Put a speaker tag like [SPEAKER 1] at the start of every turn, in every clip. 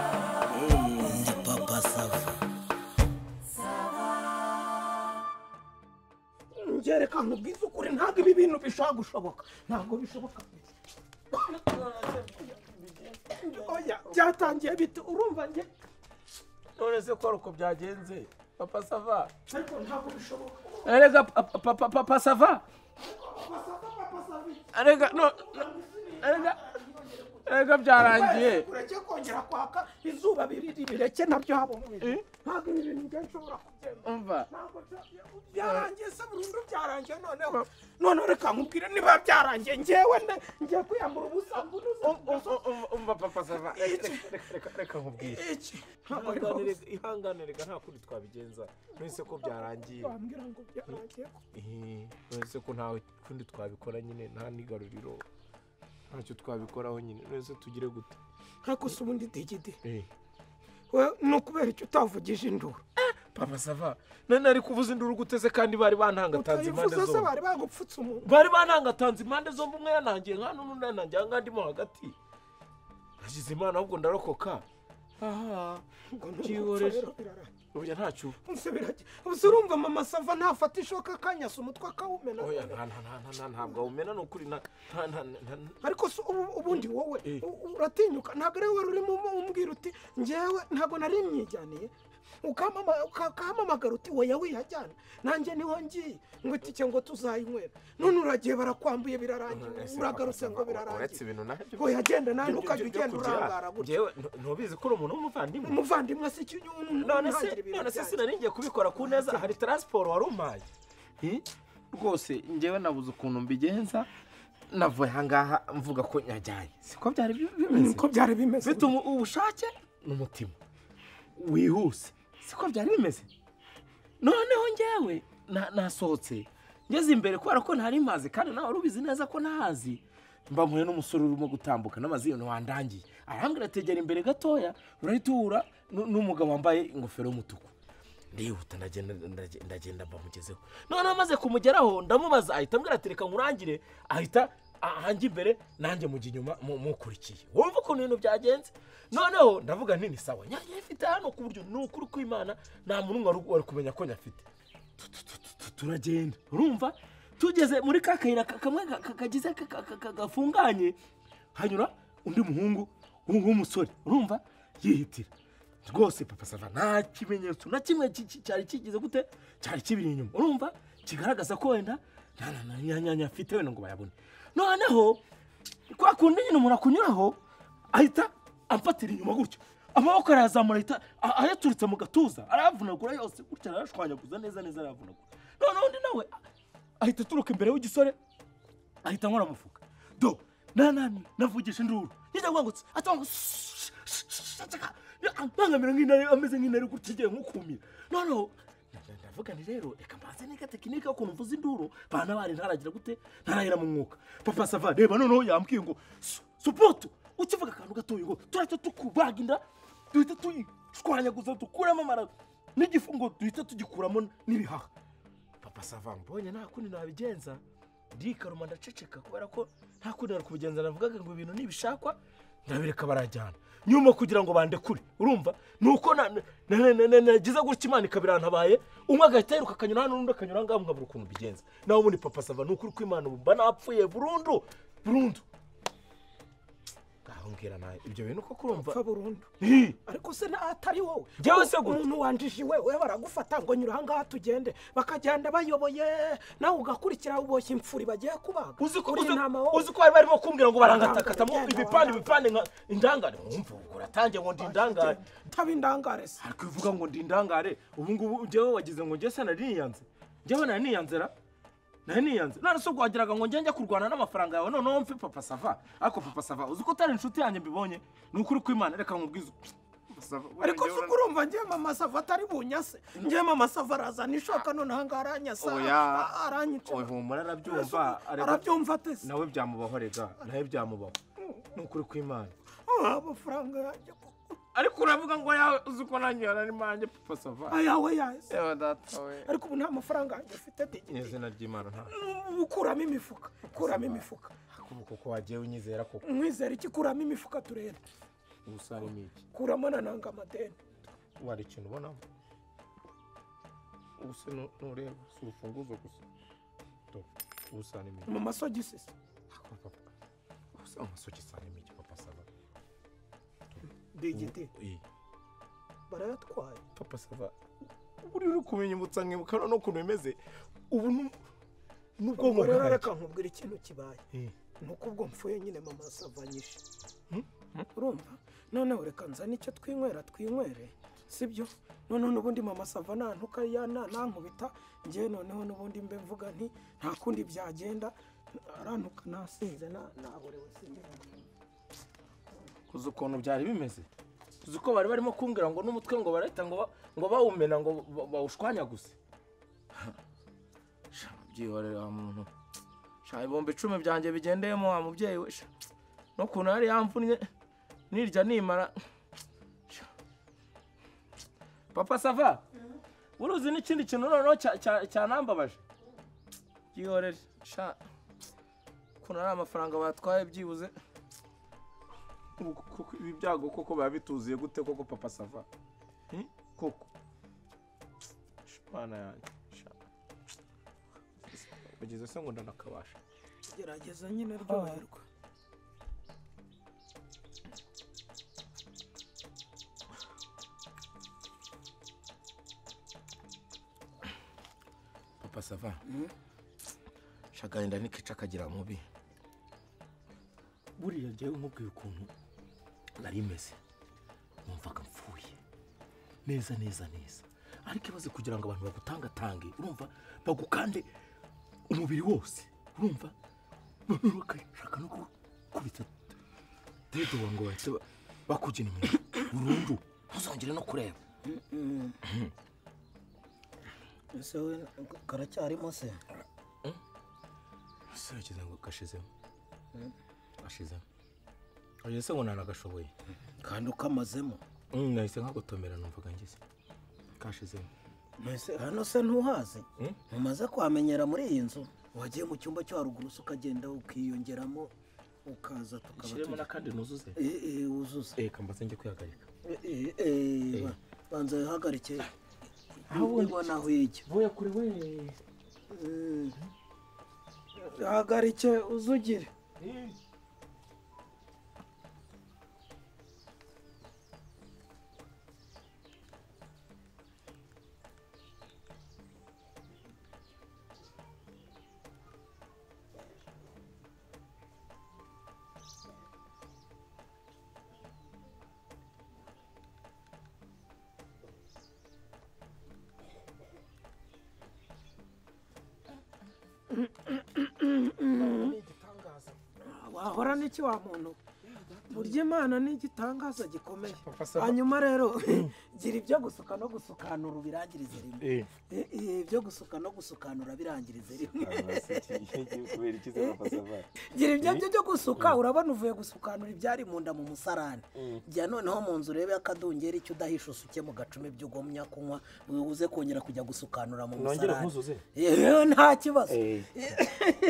[SPEAKER 1] na papa sava
[SPEAKER 2] ngerekana ubwiza ukuri ntabwo ibi bintu bishobora gushoboka ntabwo bishoboka oya byatangiye bite urumva njye
[SPEAKER 3] none se ko ari uko byagenze papa sava
[SPEAKER 2] ariko ntabwo bishoboka
[SPEAKER 3] erega papa papa papa sava
[SPEAKER 2] basaba bagasaba
[SPEAKER 3] erega no erega erega byarangiye
[SPEAKER 2] ureke kongera kwaka izuba biriri bireke nabyo haba mu bintu ntabwo ibi bintu njye nshobora kugenda
[SPEAKER 3] umva
[SPEAKER 2] ntabwo nshobora- byarangiye se burundu byarangiye noneho noneho reka nkubwire niba byarangiye njyewe nde- ngiye kwiyambura ubusa mbunuze
[SPEAKER 3] umva papa sava reka nkubwire
[SPEAKER 2] iki ntabwo ari rwose
[SPEAKER 3] ihangane reka nta kundi twabigenza none ko byarangiye
[SPEAKER 2] wambwira ngo byarangiye
[SPEAKER 3] none ko ntawe kundi twabikora nyine nta nigaruriro ntacyo twabikoraho nyine none tugire gute
[SPEAKER 2] ariko si ubundi digidi we ni ukubera icyo utavugije induru
[SPEAKER 3] papa sava none ari kuvuza induru guteze kandi bari bantangatanze impande
[SPEAKER 2] utayivuze se
[SPEAKER 3] zombi
[SPEAKER 2] bari bagupfutse umuntu
[SPEAKER 3] bari banangatanze impande zombi umwe yanangiye nka n'undi yanangiye aha ndimo hagati nagize imana ahubwo ndarokoka aha
[SPEAKER 2] ngo ni
[SPEAKER 3] Byihorere.
[SPEAKER 2] urupfu rero birarangiye
[SPEAKER 3] burya ntacyo
[SPEAKER 2] Ubuse biragiye. Ubuse urumva mama sava ntafata ishoka akanyasa umutwe akawumena
[SPEAKER 3] oya nta nta nta nta nta ntabwo awumena ni ukuri nta nta nta nta
[SPEAKER 2] ariko se ubu- ubundi wowe
[SPEAKER 3] Eh.
[SPEAKER 2] u- uratinyuka ntabwo ari wowe urimo umu- umbwira uti ngewe ntabwo nari myijyaniye Ukamama- uka- ukahamamagara uti wowe wiyajyana nanjye niho ngiye ngo itike ngo tuzayinywera none uragiye barakwambuye birarangiye
[SPEAKER 3] Ese
[SPEAKER 2] uragarutse
[SPEAKER 3] papa
[SPEAKER 2] ngo
[SPEAKER 3] Sava, uretse
[SPEAKER 2] birarangiye
[SPEAKER 3] ibintu nabyo
[SPEAKER 2] oya genda
[SPEAKER 3] byo-
[SPEAKER 2] nawe
[SPEAKER 3] byo-
[SPEAKER 2] ntukajya
[SPEAKER 3] byo
[SPEAKER 2] ugenda
[SPEAKER 3] kugira,
[SPEAKER 2] urangara gutya
[SPEAKER 3] njyewe ntu- ntubizi ko uri umuntu w'umuvandimwe
[SPEAKER 2] umuvandimwe si ikinyungu
[SPEAKER 3] none se none se sinari ngiye kubikora ku neza hari taransiporo wari umpaye Hi, rwose njyewe nabuze ukuntu mbigenza navuye ahangaha mvuga ko nyajyanye siko byari bi- bimeze
[SPEAKER 2] niko byari bimeze
[SPEAKER 3] mfite umu- ubushake n'umutima wihuse siko byari bimeze noneho njyewe na- nasohotse ngeze imbere kubera ko ntari mazi kandi nawe wari ubizi neza ko ntahazi mbamuye n'umusore urimo gutambuka n'amaziyoni wandangiye arambwira tegera imbere gatoya urahita uhura nu- n'umugabo wambaye ingofero y'umutuku ndihuta ndagenda ndage- ndagenda mbamugezeho noneho amaze kumugeraho ndamubaza ahita ambwira ati reka nkurangire ahita ahange imbere nanjye mujya inyuma mu- mukurikiye wumva ukuntu ibintu byagenze noneho ndavuga nini sawa nyange ifite hano ku buryo ni ukuri kw'imana nta muntu wari wari kumenya ko nyafite tu- turagenda urumva tugeze muri ka kayira ka- kamwe ka- ka- kagize ka- ka- ka- ka- gafunganye hanyura undi muhungu w'u- w'umusore urumva yihitira rwose papa sava nta kimenyetso na kimwe ki- ki- cyari kigize gute cyari kibiri inyuma urumva kigaragaza ko wenda nta nta- nta nyanya afite wenda ngo bayabone noneho kwa kundi nyine umuntu akunyuraho ahita amfatira inyuma gutyo amaboko arayazamura ahita a- ayaturitse mu gatuza arayavunagura yose gutya arayashwanyaguza neza neza arayavunagura noneho undi nawe ahita aturuka imbere w'igisore ahita ankora amufuka do nanani navugisha induru nyina wangutse atanga bangamira nk'intare ameze nk'intare gutya igiye nkukumira noneho ndavuga nti rero reka mbanze niga tekinike y'ukuntu mvuza induru bana bari ntaragira gute ntarahera mu mwuka papa sava reba noneho yambwiye ngo "Su- supoto ukivuga akantu gatoya ngo turahita tukubaga inda duhita tuyishwanyaguza dukuramo amara n'igifu ngo duhita tugikuramo n'ibihaha papa sava mbonye nta kundi nabigenza ndikaruma ndaceceka kubera ko nta kundi nari kubigenza navugaga ngo ibintu nibishakwa ndabireka barajyana nyuma kugira ngo bandekure urumva ni uko na- na- na- na- na- nagize gutya imana ikabirantabaye umwe agahita yiruka akanyura hano n'undi akanyura ngaho mwabura ukuntu mbigenza nawe ubundi papa sava ni ukuri kw'imana ubu mba napfuye burundu burundu ngaho mbwira nawe ibyo bintu koko urumva
[SPEAKER 2] pfa burundu
[SPEAKER 3] Hi!
[SPEAKER 2] ariko se na- atari wowe
[SPEAKER 3] Njyewe se gute?
[SPEAKER 2] umuntu wanjije iwe we baragufata ngo nyura ahangaha tugende bakagenda bayoboye nawe ugakurikira uboshye imfuri bagiye kubaga
[SPEAKER 3] uzi ko
[SPEAKER 2] uri
[SPEAKER 3] uzi-
[SPEAKER 2] intama wowe.
[SPEAKER 3] uzi ko bari barimo kumbwira ngo barangatagatamo
[SPEAKER 2] Barangata,
[SPEAKER 3] ibipande
[SPEAKER 2] barangata.
[SPEAKER 3] ibipande nka indangare wumva ubwo uratangiye ngo ndi indangare
[SPEAKER 2] taba indangare se
[SPEAKER 3] ariko uvuga ngo ndi indangare ubu ngubu njyewe wagize ngo njye se nari niyanze njyewe nari niyanze ra nari niyanze none se ubwo wagiraga ngo njye njya kurwana n'amafaranga yawe noneho mfe papa sava ariko papa sava uzi ko utari inshuti yanjye mbibonye ni ukuri kw'imana reka nkubwize Papa Sava, buriya
[SPEAKER 2] ariko
[SPEAKER 3] njyewe
[SPEAKER 2] se
[SPEAKER 3] ura-
[SPEAKER 2] uko urumva njyewe mama sava atari bunyase njyewe mama sava arazana ishoka none ahangaha aranyasa
[SPEAKER 3] Oya.
[SPEAKER 2] a- aranyica
[SPEAKER 3] Oya, humura arabyumva arega-
[SPEAKER 2] arabyumva atese
[SPEAKER 3] nawe byamubaho rega nawe byamubaho ni ukuri kw'imana
[SPEAKER 2] Ah, amafaranga yanjye koko.
[SPEAKER 3] ariko uravuga ngo yawe uzi ko nanjye yarari manjye papa sava
[SPEAKER 2] ayawe yahise
[SPEAKER 3] yewe data we
[SPEAKER 2] ariko ubu nta mafaranga yanjye ufite digiti
[SPEAKER 3] izina ry'imana nta
[SPEAKER 2] Ubu ukuramo imifuka ukuramo imifuka
[SPEAKER 3] kuko wagiye unyizera koko
[SPEAKER 2] mwizera iki kuramo imifuka turere
[SPEAKER 3] ubusa harimo iki
[SPEAKER 2] kuramo na nanga amadeni
[SPEAKER 3] wari ikintu ubonamo ubusa nu- nureba si urufunguzo gusa dope ubusa harimo iki
[SPEAKER 2] mu masogisi se
[SPEAKER 3] Ako papa ubusa amasogisi harimo iki papa sava
[SPEAKER 2] digiti
[SPEAKER 3] Eh,
[SPEAKER 2] barayatwaye
[SPEAKER 3] papa sava uri uri kubinyibutsa nkibuka no ukuntu bimeze ubu nu- n'ubwonko
[SPEAKER 2] ubwo rero
[SPEAKER 3] bwanjye.
[SPEAKER 2] reka nkubwira ikintu kibaye
[SPEAKER 3] Eh,
[SPEAKER 2] ni uko ubwo mfuye nyine mama savanyije urumva noneho reka nzane icyo twinywera twinywere sibyo noneho n'ubundi mama sava nantuka yanankubita ngewe noneho n'ubundi mbe mvuga nti nta kundi byagenda arantuka nasinze na- nahorewe sinzi
[SPEAKER 3] uzi ukuntu byari bimeze uzi ko bari barimo kumbwira ngo n'umutwe ngo barahita ngo ba- ngo bawumena ngo ba- bawushwanyaguze sha byihorera wa muntu sha ibihumbi icumi byanjye bigendeyemo wa mubyeyi we sha n'ukuntu yari yamvunnye nirya nimara sha. papa sava uruzi n'ikindi kintu noneho cya- cya- cyanambabaje byihorere sha ukuntu ari amafaranga batwaye byibuze koko ibi byago koko biba bituzuye gute koko papa sava Hmm? koko shwana yanjye sha. kugeza se ngo ndanakabasha
[SPEAKER 2] gerageza nyine ryoherwa
[SPEAKER 3] papa sava shagahinda n'ikica akagira mubi buriya njyewe nkubwiye ukuntu nari meze numvaga mpfuye neza neza neza ariko ibaze kugira ngo abantu bagutangatange urumva bagukande umubiri wose urumva noneho bakashaka no gukubita dedo wawe ngo bahite ba- bakugena inyuma burundu ntuzongere no kureba
[SPEAKER 1] ese we karacyarimo se
[SPEAKER 3] ese wagize ngo gashizemo gashizemo oya se ngo nanagashoboye
[SPEAKER 1] kandi ukamazemo
[SPEAKER 3] Mm, nahise nkagotomera numvaga ngize kashizemo
[SPEAKER 1] Ese hano se ntuhazi
[SPEAKER 3] Hmm?
[SPEAKER 1] mumaze kuhamenyera muri iyi nzu wagiye mu cyumba cyo haruguru se ukagenda ukiyongeramo ukaza tukaba
[SPEAKER 3] shiremo
[SPEAKER 1] tujya
[SPEAKER 3] n'akandi nuzuze
[SPEAKER 1] Eh, eh, wuzuza
[SPEAKER 3] eh kambaze njye kwihagarika
[SPEAKER 1] Eh, eh, eh, ba- banza wihagarike ubona aho ijya
[SPEAKER 3] vuye kure we
[SPEAKER 1] Mm.
[SPEAKER 2] hagarike uzugire wahora n'iki wa muntu burya imana ni igitangaza gikomeye
[SPEAKER 3] Papa Sava-
[SPEAKER 2] hanyuma rero gira ibyo gusuka no gusukanura ubirangirize rimwe
[SPEAKER 3] eh
[SPEAKER 1] Eh, eh, ibyo gusuka no gusukanura birangirize rimwe
[SPEAKER 3] kubera ikize papa sava
[SPEAKER 1] gira ibyo byo byo gusuka urabona uvuye gusukanura ibyari mu nda mu musarani jya noneho mu nzu urebe akadungeri icyo udahisha usuke mu gacumi ibyo ugomya kunywa uze kongera kujya gusukanura mu
[SPEAKER 3] nongere
[SPEAKER 1] musarani
[SPEAKER 3] nkuzuze
[SPEAKER 1] Eh, nta kibazo
[SPEAKER 3] eh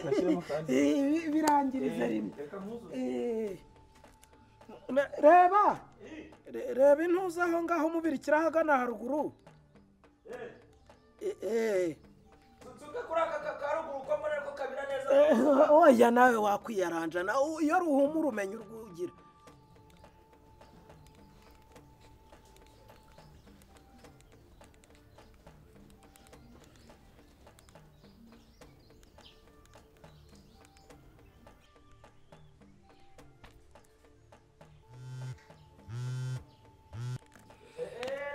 [SPEAKER 3] nashiremo kandi
[SPEAKER 2] Eh, birangirize rimwe
[SPEAKER 3] reka nkuzuze
[SPEAKER 2] Eh. Re- reba Re- reba intuza aho ngaho umubirikira ahagana haruguru
[SPEAKER 1] Eh, eh.
[SPEAKER 3] tuzuke kuri aka karuguru ko muri ko kabira neza
[SPEAKER 1] Eh, oya nawe wakwiyaranja nawe iyo ruhumura umenya urwugira
[SPEAKER 3] eh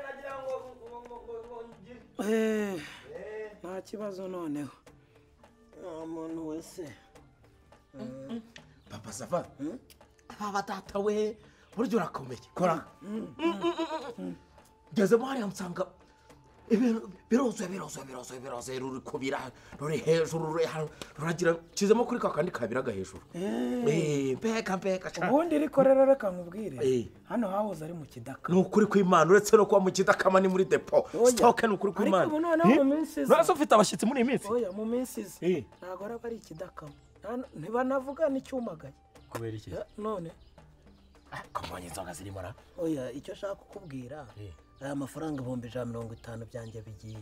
[SPEAKER 3] nagira ngo ngo ngo ngo ngire
[SPEAKER 2] Eh, nta kibazo noneho
[SPEAKER 1] Nta muntu wese
[SPEAKER 3] papa sava aba data we burya urakomeye kora ngezemo hariya nsanga ibintu biruzuye biruzuye biruzuye biruzuye ruri kubira ruri hejuru ruri hano ruragira kizemo kuri ka kandi kabiraga hejuru Eh, mbega mbega sha.
[SPEAKER 2] ubundi riko rero reka nkubwire
[SPEAKER 3] Eh.
[SPEAKER 2] hano hahoze ari mu kidaka
[SPEAKER 3] ni ukuri kw'imana uretse no kuba mu kidakama ni muri depo sitoke ni ukuri kw'imana
[SPEAKER 2] Ariko ubu noneho mu
[SPEAKER 3] Eh?
[SPEAKER 2] minsi iza-
[SPEAKER 3] Nturaza ufite abashyitsi muri iyi minsi
[SPEAKER 2] oya mu minsi izi
[SPEAKER 3] Eh.
[SPEAKER 2] ntabwo araba ari ikidakama Nta- ntibanavuga n'icyumagaye
[SPEAKER 3] kubera iki
[SPEAKER 2] Eh, none
[SPEAKER 3] kamonye inzoga zirimo na
[SPEAKER 1] oya icyo nshaka kukubwira
[SPEAKER 3] Eh.
[SPEAKER 1] aya mafaranga ibihumbi ijana na mirongo itanu byanjye bigiye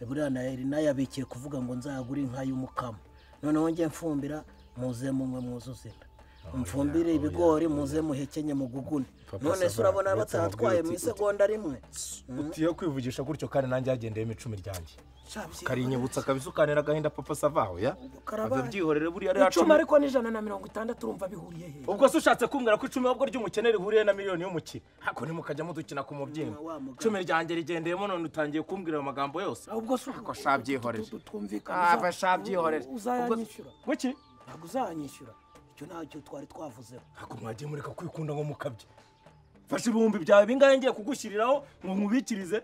[SPEAKER 1] buriya nayari nayabikiye kuvuga ngo nzagure inka y'umukamo noneho njye mfumbira muze mumwe muzuze inda mfumbire ibigori muze muhekenye mugugune
[SPEAKER 4] Papa
[SPEAKER 1] none se
[SPEAKER 4] Sava,
[SPEAKER 1] urabona
[SPEAKER 4] uretse
[SPEAKER 1] batatwaye
[SPEAKER 4] mubwire
[SPEAKER 1] mu
[SPEAKER 4] uti-
[SPEAKER 1] isegonda rimwe
[SPEAKER 4] utiyo kwivugisha gutyo kandi nanjye yagendeyemo icumi ryanjye
[SPEAKER 2] Shabye.
[SPEAKER 4] ukarinyibutsa akabisa ukanira agahinda papa savaho ya
[SPEAKER 1] Karabaye.
[SPEAKER 4] ave byihorere buriya rya
[SPEAKER 2] icumi
[SPEAKER 4] cumi
[SPEAKER 2] ariko n'ijana na mirongo itandatu urumva bihuriye he
[SPEAKER 4] ubwo se ushatse kumbwira ko icumi ahubwo ry'umukene rihuriye na miliyoni y'umukire hako ntimukajyamo dukina ku mubyimba
[SPEAKER 1] Wa mugabo.
[SPEAKER 4] icumi ryanjye rigendeyemo none utangiye kumbwira ayo magambo yose
[SPEAKER 2] ubwo se uko
[SPEAKER 4] shabyihorere.
[SPEAKER 2] twumvikana
[SPEAKER 4] Ava shabyihorere.
[SPEAKER 2] uzayanyishyura
[SPEAKER 4] guki
[SPEAKER 1] ntabwo uzanyishyura icyo ntacyo twari twavuzeho
[SPEAKER 4] ntabwo mwagiye mureka kwikunda ngo mukabye fashe ibihumbi byawe bingahe ngiye kugushyiriraho ngo nkubikirize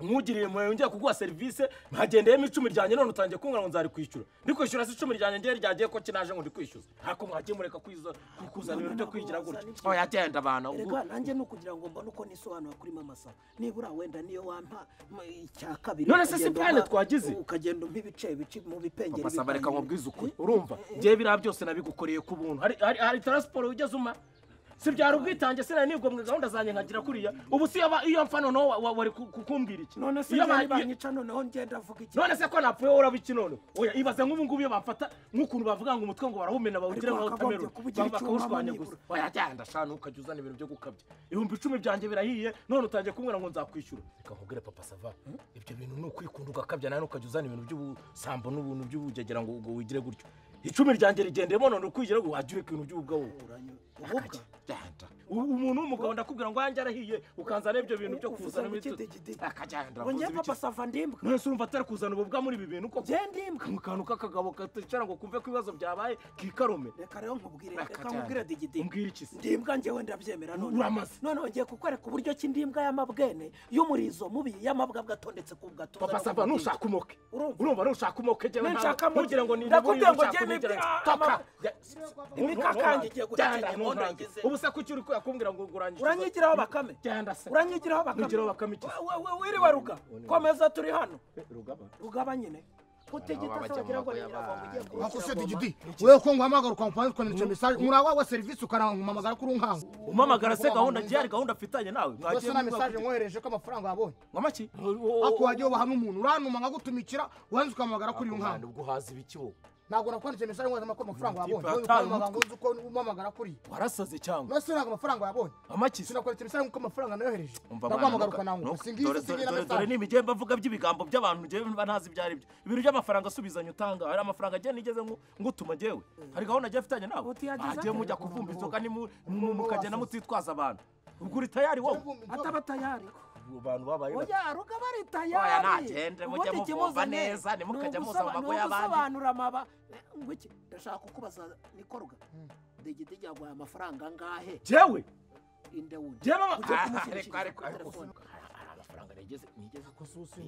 [SPEAKER 4] nkugiriye impuhwe ngiye kuguha serivisi mwagendeyemo icumi ryanjye none utangiye kumbwira ngo nzarikwishyura ndi kwishyura se icumi ryanjye ngiye ryagiye ko kinaje ngo ndikwishyuze ntabwo mwagiye mureka kwiza- kukuzana ibintu byo kwigira gutya oya genda abantu ubwo-
[SPEAKER 1] reka nanjye ni ukugira ngo mbone uko nisobanura kuri mama sawa nibura wenda niyo wampa m- icya kabiri
[SPEAKER 4] None se si
[SPEAKER 1] ukagenda
[SPEAKER 4] plan
[SPEAKER 1] umpa-
[SPEAKER 4] twagize?
[SPEAKER 1] ukagenda umpa ibice bici mu bipengeri
[SPEAKER 4] papa saba reka
[SPEAKER 1] bipangiranye.
[SPEAKER 4] nkubwize ukuri urumva ngewe biriya byose nabigukoreye ku buntu hari hari hari taransiporo wigeze uma si byari ubwitange sinari nibwomwe gahunda zanjye nkagira kuriya ubu si yaba- iyo mfa noneho wa- wa- wari ku- kukumbwira iki
[SPEAKER 2] none se
[SPEAKER 4] Iyo
[SPEAKER 2] njye
[SPEAKER 4] ba- iyo-
[SPEAKER 2] nibanyica noneho ngenda avuga iki
[SPEAKER 4] none se ko napfuye uraba iki none oya ibaze nk'ubu ngubu iyo bamfata nk'ukuntu bavuga ngo umutwe ngo barawumena bawugire
[SPEAKER 2] Ariko
[SPEAKER 4] nka
[SPEAKER 2] wakagombye
[SPEAKER 4] wotameroni
[SPEAKER 2] kubugira icyuma
[SPEAKER 4] bakawushwanya
[SPEAKER 2] nibura.
[SPEAKER 4] gusa oya genda shanu ukajya uzana ibintu byo gukabya ibihumbi icumi byanjye birahiye none utangiye kumbwira ngo nzakwishyura reka nkubwire papa sava ibyo bintu ni ukwikunda ugakabya nawe ukajya uzana ibintu by'ubusambo n'ubuntu by'ubugegera ngo ngo wigire gutyo icumi ryanjye rigendeyemo none ukwigira ngo wajya ureka ibintu by'ubugabo
[SPEAKER 1] Uranyu-
[SPEAKER 4] Akajya. Genda. ubu umuntu w'umugabo ndakubwira ngo yanjye arahiye ukanzana ibyo bintu byo kuzana
[SPEAKER 2] Ukidegide.
[SPEAKER 4] akagenda
[SPEAKER 2] ngo njye papa sava ndimbwa
[SPEAKER 4] none se urumva atari kuzana ububwa muri ibi bintu koko
[SPEAKER 2] ngende imbwa
[SPEAKER 4] mu kantu k'akagabo katicara ngo kumve ko ibibazo byabaye kikarume
[SPEAKER 2] reka rero nkubwire
[SPEAKER 4] Reka
[SPEAKER 2] reka nkubwire
[SPEAKER 4] cyane.
[SPEAKER 2] digidi
[SPEAKER 4] Umbwire iki se?
[SPEAKER 2] ndimbwa njyewe ndabyemera none
[SPEAKER 4] Uramaze.
[SPEAKER 2] noneho ngiye kukwereka uburyo ki ndimbwa y'amabwene y'umurizo mubi y'amabwabwa atondetse ku gatuza
[SPEAKER 4] papa
[SPEAKER 2] no ku
[SPEAKER 4] sava
[SPEAKER 2] mudiho.
[SPEAKER 4] nushaka umoke
[SPEAKER 2] Urumva?
[SPEAKER 4] urumva nushaka umoke jyewe
[SPEAKER 2] Ne
[SPEAKER 4] nta-
[SPEAKER 2] nshaka amoke.
[SPEAKER 4] ntugire ngo ni
[SPEAKER 2] Ndakubwira ngo jyewe ibi- ama- imikakange igiye guceceka inkondo ngize.
[SPEAKER 4] ubu se kuki uri kuyakumbwira ngo urangije
[SPEAKER 2] uranyigiraho bakame
[SPEAKER 4] genda se
[SPEAKER 2] uranyigiraho
[SPEAKER 4] Ntugiraho
[SPEAKER 2] bakame
[SPEAKER 4] bakame iki?
[SPEAKER 2] We- we- wiriwe ruga komeza turi hano rugaba nyine
[SPEAKER 4] Abantu
[SPEAKER 2] utegita
[SPEAKER 4] baba
[SPEAKER 2] se wagira ngo
[SPEAKER 4] bajya mu
[SPEAKER 2] nyiravoma
[SPEAKER 4] maboko
[SPEAKER 2] ugiye
[SPEAKER 5] wako se
[SPEAKER 2] kumushyira
[SPEAKER 5] digidi wewe ko nguhamagara ukamupanze ukandikira mesaje murawa wa serivisi ukanampamagara kuri nkangu
[SPEAKER 4] umamagara se gahunda ngiye hari gahunda mfitanye nawe
[SPEAKER 5] wese
[SPEAKER 4] mwagiye
[SPEAKER 5] na
[SPEAKER 4] muvuga
[SPEAKER 5] mesaje
[SPEAKER 4] kuti-
[SPEAKER 5] nkohereje ko amafaranga wabonye
[SPEAKER 4] nkomaki
[SPEAKER 5] ako wagiye ubaha n'umuntu urantuma nkagutumikira wanze ukamuhamagara kuri iyo nkangu
[SPEAKER 4] ubwo uhaza ibiki wowe
[SPEAKER 5] ntabwo nakwandikiye mesaje nkohereza ko amafaranga wabonye
[SPEAKER 4] Tipe
[SPEAKER 5] wowe
[SPEAKER 4] yataye
[SPEAKER 5] ukamuhamagara ngo nzi ko umuhamagara kuri iyo
[SPEAKER 4] warasaze cyangwa
[SPEAKER 5] none se ntabwo amafaranga wabonye
[SPEAKER 4] amaki se
[SPEAKER 5] sinakwandikira mesaje nkuko amafaranga nayohereje
[SPEAKER 4] Umva
[SPEAKER 5] ndaguhamagara
[SPEAKER 4] mwana, nuko-
[SPEAKER 5] ukananguka
[SPEAKER 4] nuko-
[SPEAKER 5] singiye
[SPEAKER 4] dore-
[SPEAKER 5] isi singiye na
[SPEAKER 4] dore- dore
[SPEAKER 5] mesaje
[SPEAKER 4] ni imigembe mvuga by'ibigambo by'abantu njyewe mba ntazi ibyo ari byo ibintu by'amafaranga asubizanya utanga hari amafaranga agenda nigeze ngo- ngutuma jyewe hari gahunda agiye afitanye nawe
[SPEAKER 2] Utiyageza
[SPEAKER 4] agiye
[SPEAKER 2] ate?
[SPEAKER 4] mujya kuvumba inzoga ni mu- mu- mukagenda mutitwaza abantu ubwo uri tayari wowe
[SPEAKER 2] ataba tayari
[SPEAKER 4] abantu babayeho
[SPEAKER 2] oya ruga bari
[SPEAKER 4] Oya,
[SPEAKER 2] tayari
[SPEAKER 4] nagende, mujye
[SPEAKER 2] Ubundi
[SPEAKER 4] muvumba
[SPEAKER 2] ikimuzanye
[SPEAKER 4] neza, ntimukajya
[SPEAKER 2] ni
[SPEAKER 4] muza mu
[SPEAKER 2] ugusaba-
[SPEAKER 4] mago
[SPEAKER 2] ni
[SPEAKER 4] y'abandi.
[SPEAKER 2] ugusobanura amaba ngo iki
[SPEAKER 1] ndashaka kukubaza nikoruga digidi yaguhaye amafaranga angahe
[SPEAKER 4] jyewe
[SPEAKER 1] inde wundi
[SPEAKER 4] jyewe aba-
[SPEAKER 1] Ujya
[SPEAKER 4] Ah,
[SPEAKER 1] kumushyirishiriza
[SPEAKER 4] ariko-
[SPEAKER 1] kuri
[SPEAKER 4] ariko-
[SPEAKER 1] telefone.
[SPEAKER 4] hari amafaranga nigeze nigeze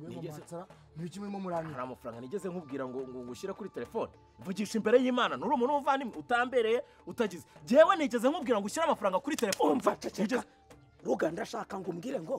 [SPEAKER 4] nigeze
[SPEAKER 5] ni iki murimo muranira
[SPEAKER 4] hari amafaranga nigeze nkubwira ngo ngo ngushyire kuri telefone vugisha imbere y'imana nturi umuntu w'umuvandimwe utambereye utagize jyewe nigeze nkubwira ngo ushyire amafaranga kuri telefone
[SPEAKER 1] umva ceceka
[SPEAKER 4] Nigeze-
[SPEAKER 1] ruga ndashaka ngo umbwire ngo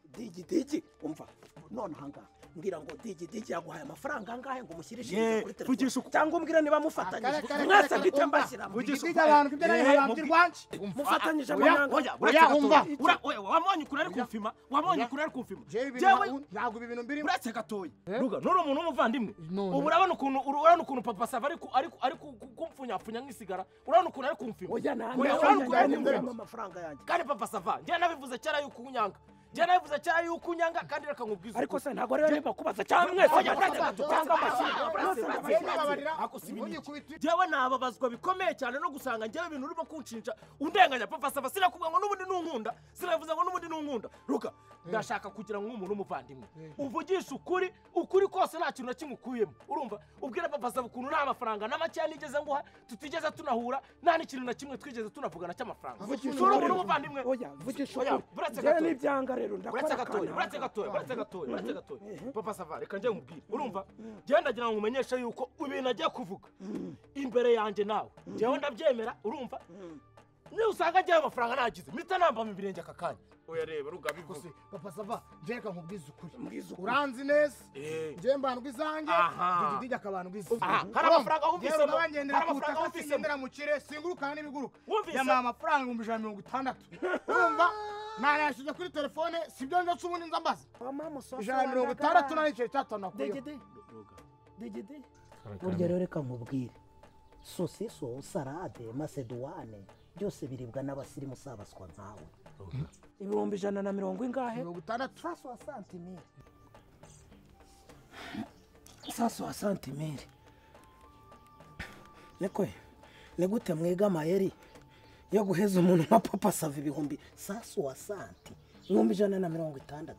[SPEAKER 1] digidigi umva none ahangaha mbwira ngo digidigi yaguhaye amafaranga angahe ngo umushyirishirize
[SPEAKER 4] Ye,
[SPEAKER 1] kuri
[SPEAKER 4] vugisha
[SPEAKER 1] telefone
[SPEAKER 4] uku-
[SPEAKER 1] cyangwa umbwire niba
[SPEAKER 5] Kare,
[SPEAKER 1] mufatanyije
[SPEAKER 5] kare,
[SPEAKER 1] mwese
[SPEAKER 5] kare,
[SPEAKER 1] mpite
[SPEAKER 5] umva.
[SPEAKER 1] mbashyiramo
[SPEAKER 4] Vugisha
[SPEAKER 5] Digidi abantu ibyo nayo
[SPEAKER 4] Eh,
[SPEAKER 5] habambye
[SPEAKER 4] mubwi-
[SPEAKER 5] rwanjye
[SPEAKER 1] mufatanyije
[SPEAKER 4] Oya,
[SPEAKER 1] amahanga
[SPEAKER 4] oya,
[SPEAKER 5] oya,
[SPEAKER 4] uretse
[SPEAKER 5] umva.
[SPEAKER 4] gatoya. Ura- oya, wamwonye ukuri ari kumfima wamwonye ukuri ari kumfima
[SPEAKER 5] Jewe ibintu
[SPEAKER 4] jyewe
[SPEAKER 5] nka- ntabwo ibi bintu mbirimo
[SPEAKER 4] uretse gatoya ruga nturi umuntu w'umuvandimwe
[SPEAKER 5] None.
[SPEAKER 4] ubu urabona ukuntu uru- urabona ukuntu papa sava ari ku- ari ku- ari ku- ku- kumfunyapfunya nk'isigara urabona ukuntu ari kumfima
[SPEAKER 1] oya
[SPEAKER 4] Oya, urabona ukuntu ari kumfima
[SPEAKER 1] ntabwo amafaranga yanjye
[SPEAKER 4] kandi papa sava njyewe nabivuze kera yuko unyanga njyewe nabivuze kera yuko unyanga kandi reka nkubwize
[SPEAKER 1] ariko
[SPEAKER 4] ukuri.
[SPEAKER 1] se ntabwo ariyo nibakubaza cyangwa mwese
[SPEAKER 4] Oya,
[SPEAKER 1] muretse
[SPEAKER 4] uretse gato,
[SPEAKER 1] cyangwa
[SPEAKER 4] uretse
[SPEAKER 1] amashyira
[SPEAKER 4] gato, uretse gato,
[SPEAKER 5] Jewe
[SPEAKER 4] uretse gato.
[SPEAKER 5] babarira
[SPEAKER 4] Ako si ibiniki.
[SPEAKER 5] unyikubita
[SPEAKER 4] njyewe nababazwa bikomeye cyane no gusanga njyewe ibintu urimo kunshinja undenganya papa saba sinakubwira ngo n'ubundi nunkunda sinavuze ngo n'ubundi nunkunda ruka ndashaka kugira ngo umuntu w'umuvandimwe uvugishe ukuri ukuri kose nta kintu na kimwe ukuyemo urumva ubwira papa saba ukuntu nta mafaranga na makeya nigeze nguha tutigeze tunahura nta n'ikintu na kimwe twigeze tunavugana cy'amafaranga
[SPEAKER 5] Vugisha
[SPEAKER 4] Sura umuntu
[SPEAKER 5] ukuri.
[SPEAKER 4] w'umuvandimwe
[SPEAKER 2] oya vugisha
[SPEAKER 4] Oya,
[SPEAKER 2] ukuri
[SPEAKER 4] uretse
[SPEAKER 2] njyewe
[SPEAKER 4] gato.
[SPEAKER 2] n'ibyanga rero ndakora
[SPEAKER 4] uretse gatoya
[SPEAKER 2] akana
[SPEAKER 4] uretse gatoya uretse gatoya uretse gatoya papa sava reka njye nkubwire urumva njyewe ndagira ngo umenyeshe yuko ibintu agiye kuvuga imbere yanjye nawe njyewe ndabyemera urumva niba usanga njyewe amafaranga nagize mpita nambamo ibirenge aka kanya oya reba rugaba
[SPEAKER 5] gusa papa sava njye reka nkubwize ukuri
[SPEAKER 4] Mbwize ukuri.
[SPEAKER 5] uranzi neza
[SPEAKER 4] Eh.
[SPEAKER 5] njye mbandwa izange
[SPEAKER 4] Aha.
[SPEAKER 5] dididi akabandwa izange
[SPEAKER 4] Aha, hari amafaranga wumvisemo.
[SPEAKER 5] bagendera
[SPEAKER 4] Hari
[SPEAKER 5] ku
[SPEAKER 4] amafaranga
[SPEAKER 5] butaka
[SPEAKER 4] wumvisemo.
[SPEAKER 5] sigendera mu kirere singuruka n'ibiguruka
[SPEAKER 4] Wumvisemo.
[SPEAKER 5] yamaye amafaranga ibihumbi ijana na mirongo itandatu urumva nanayashyize kuri telefone sibyo nje ubundi nza mbaza ijana na mirongo itandatu n'igiceri cy'atanu nakuyeho
[SPEAKER 2] degede degede burya rero reka nkubwire sosiso sarade maseduwane byose biribwa n'abasirimu si abaswa nkawe ibihumbi ijana na mirongo ingahe
[SPEAKER 5] mirongo itandatu
[SPEAKER 2] saso wa santimire saso wa santimire nikwe ni gute mwiga amayeri yo guheza umuntu nka papa sava ibihumbi saso wa santi ibihumbi ijana na mirongo itandatu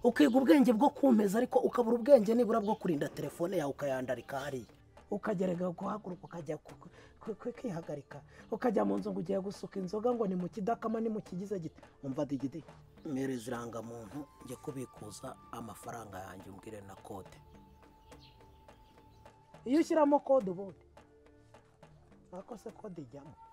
[SPEAKER 2] ukiga ubwenge bwo kumeza ariko ukabura ubwenge nibura bwo kurinda telefone yawe ukayandarika hariya ukagerageza guhaguruka ukajya ku- ku- ku- kwihagarika ukajya mu nzu ngo ugiye gusuka inzoga ngo ni mu kidakama ni mu kigize gito umva digidi mpereza irangamuntu njye kubikuza amafaranga yanjye umbwire na kode iyo ushyiramo kode ubundi ako se kode ijyamo